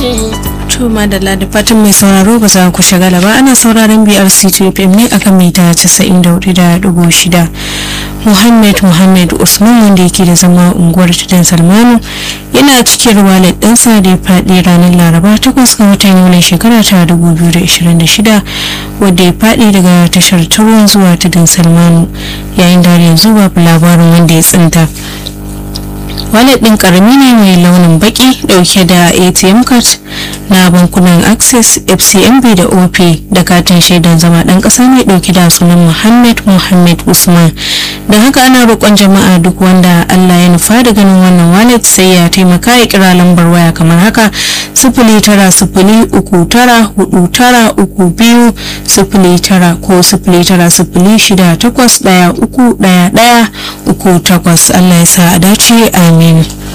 To madalla da fatan mai sauraro ba za ku shagala ba ana sauraron BRC FM ne akan mita 94.6 Muhammad Muhammad Usman wanda yake da zama unguwar Tidan Salmanu yana cikin walet ɗansa da ya faɗi ranar Laraba 8 ga watan Yulin shekara ta 2026 wadda ya faɗi daga tashar turuwan zuwa Tidan Salmanu yayin da yanzu babu labarin wanda ya tsinta. wallet din karami ne mai launin baki dauke da atm card na bankunan access fcmb da op da katin shaidan zama dan kasa mai dauke da sunan muhammad muhammad usman da haka ana roƙon jama'a duk wanda allah ya nufa da ganin wannan wallet sai ya taimaka ya kira lambar waya kamar haka sifili tara sifili uku tara hudu tara uku biyu sifili tara ko sifili tara sifili shida takwas daya uku daya daya uku takwas allah ya sa a dace amin